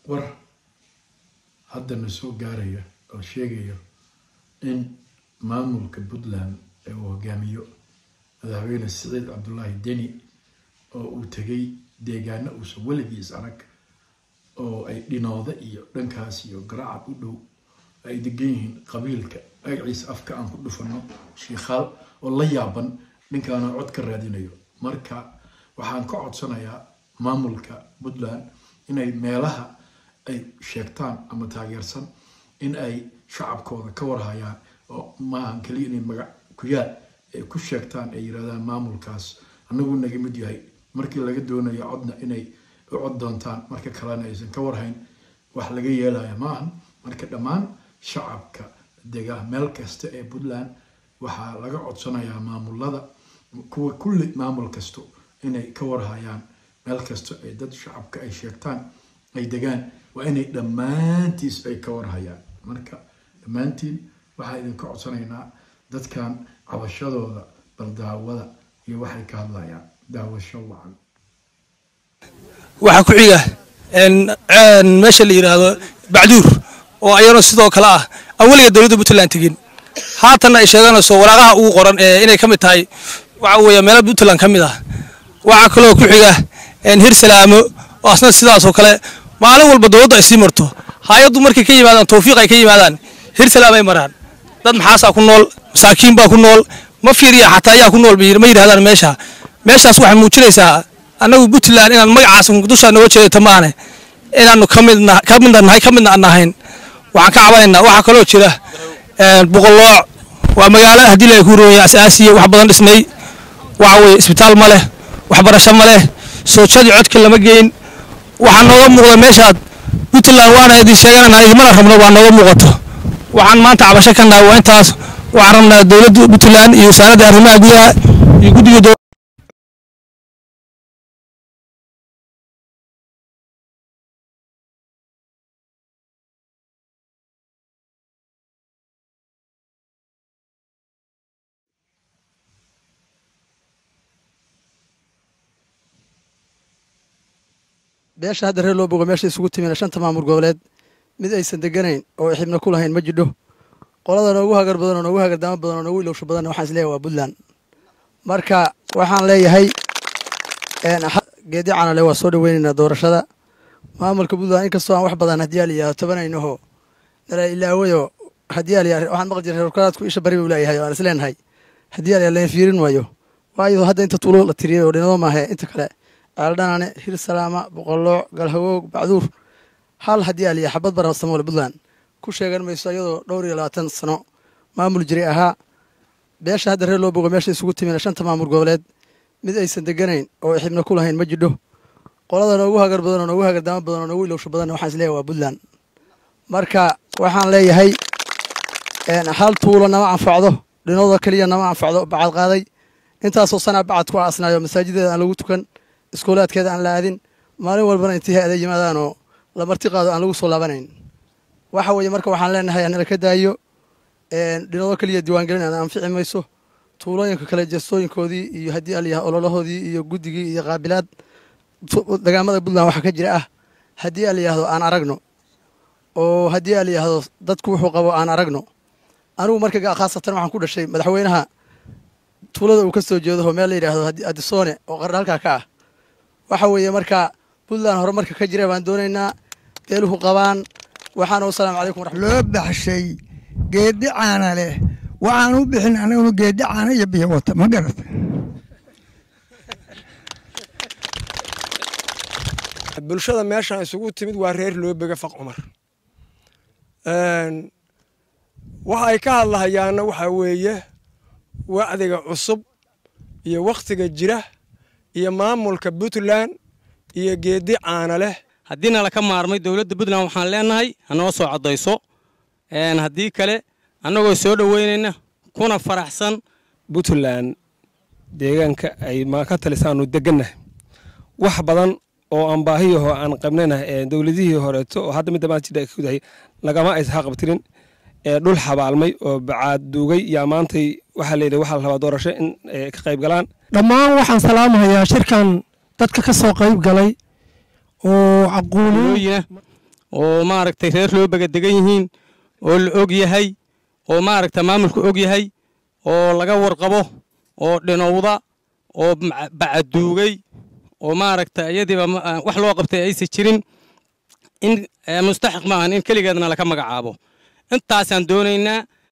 war haddana soo gaaraya oo sheegaya in maamulka puntland ee uu hogaamiyo madaxweyne siciid cabdullaahi deni oo uu tegay deegaano uusan weligiis arag oo ay dhinooda iyo dhankaas iyo garacad u dhow ay degan yihiin qabiilka magaciisa afka aan ku dhufano shiikhaal oo la yaaban ninkaana cod ka raadinayo marka waxaan ka codsanayaa maamulka puntland inay meelaha ay sheegtaan ama taageersan in ay shacabkooda ka warhayaan oo maahan keliya inay magac kuyaal ay ku sheegtaan ay yirahdaan maamulkaas anagu naga mid yahay markii laga doonayo codna inay u cod doontaan marka kalena aysan ka warhayn wax laga yeelaya maahan marka dhammaan shacabka dega meel kasta ee puntland waxaa laga codsanayaa maamulada kuwa kulli maamul kasto inay ka warhayaan meel kasta ee dad shacabka ay sheegtaan ay degaan waa inay dhammaantiis ay ka warhayaan marka dhammaantiin waxaa idinka codsanaynaa dadkan cabashadooda bal daawada iyo waxay ka hadlayaan daawasho wacan waxaa ku xiga meesha la yidhaahdo bacduur oo ayana sidoo kale ah aan weliga dowladda puntland tegin haatanna ay sheeganayso waraaqaha ugu qoran inay ka mid tahay waxa weeye meelo puntland ka mid ah waxaa kaloo ku xiga hirsalaamo oo asna sidaasoo kale maalin walba dowladdu ay sii marto hay-addu markay ka yimaadaan tawfiiq ay ka yimaadaan hirsalaam ay maraan dad maxaasaa ku nool masaakiin baa ku nool ma fiiriya xataa ayaa ku nool ma yidhahdaan meesha meeshaas waxay muujinaysaa annagu puntland inaan magacaas dushaa nooga jeedata maane inaanu ka midna ka midna nahay ka midna aan nahayn waxaan ka cabanaynaa waxaa kaloo jira boqolooc waa magaalo haddii la ku rooya asaasiya wax badan dhismay waxa weeye isbitaal ma leh waxbarasho ma leh soojadii codka lama geyn waxaa nooga muuqda meeshaad puntland waana idin sheeganana idimana rabno waa nooga muuqato waxaan maanta cabasho ka nahay waa intaas waxaan rabnaa dowladda puntland iyo wasaaradda arrimaha gudaha iyo guddiga beesha hadda reer loo bogo meesha isugu timina shanta maamul goboleed mid aysan deganayn oo xibna ku lahayn ma jidho qolada noogu hagar badan oo noogu hagardaamo badan oo noogu ilowsho badanna waxaan isleeyahay waa puntland marka waxaan leeyahay geedi canale waa soo dhaweynaynaa doorashada maamulka puntland inkastoo aan wax badan haddii aliyaha tobanaynaho nala ilaawayoo haddii aliya waxaan maqli jiray reerkaraadku isha bari buu leeyahay oo aan isleenahay haddii aliya leen fiirin waayo waayo hadda inta tuulo la tiriyay oo dhinado maahe inta kale ceeldhanane hirsalaama boqolooc galhawoog bacduur hal haddii aliya xabad barasamoole puntland ku sheegan mayso iyadoo dhowr iyo labaatan sano maamul jiray ahaa beesha hadda reer loo bogo meesha isugu timina shanta maamul goboleed mid aysan deganayn oo xibna ku lahayn ma jidho qolada noogu hagar badan oo noogu hagardaamo badan oo noogu ilowsho badanna waxaan isleeyahay waa puntland marka waxaan leeyahay hal tuulo nama anfacdo dhinooda keliya nama anfacdo bacad qaaday intaasoo sanaa bacad ku aasnaayo masaajideeda aan lagu tukan iskoolaadkeeda aan la aadin maalin walbana intii hay-ada yimaadaanoo la marti qaado aan lagu soo laabanayn waxa weeye marka waxaan leenahay anala ka daayo dhinoodo keliya diiwaangelin aan anfici mayso tuulooyinka kale jeestooyinkoodii iyo haddii alyaha ololahoodii iyo guddigii iyo qaabilaad dagaamada puntland waxa ka jira ah haddii alayahdo aan aragno oo haddii alayahdo dadku wuxuu qabo aan aragno anigu marka khaasatan waxaan ku dhashay madaxweynaha tuulada uu ka soo jeedaho meel la yidhaahdo adisoone oo qarna halkaa ka ah waxa weeye marka puntland horumarka ka jira baan doonaynaa beeluhu qabaan waxaana wasalaamu calaykum waraxmat loo baxshay geeddi caana leh waxaan u bixin anaguna geeddi caana iyo biyo wata ma garata bulshada meeshaan isugu timid waa reer loobega faq cumar waxa ay ka hadlahayaanna waxaa weeye wacdiga cusub iyo wakhtiga jira iyo maamulka puntland iyo geeddi caana leh haddiina laka maarmay dowladda puntland waxaan leenahay hanoo soo caddayso haddii kale annagoo soo dhoweynayna kuna faraxsan puntland deegaanka ay ma ka talisaanu degannahay wax badan oo aan baahiyaho aan qabnayna dowladihii horeeto oo hadda midda maanta jidha kudahay lagama aysa haqabtirin dhul xabaalmay oo bacaad duugay yaa maantay waxaa layidhi waxaa la rabaa doorasho in ka qayb galaan dhammaan waxaan salaamahayaa shirkan dadka ka soo qayb galay oo caquuli looyina oo maaragtay reer loo bagadegan yihiin oo la og yahay oo maaragta maamulku og yahay oo laga warqabo oo dhinowda oo bacaduugay oo maaragta iyadiiba wax loo qabtay aysan jirin in mustaxiq maahan in keligeedna laka magacaabo intaasaan doonaynaa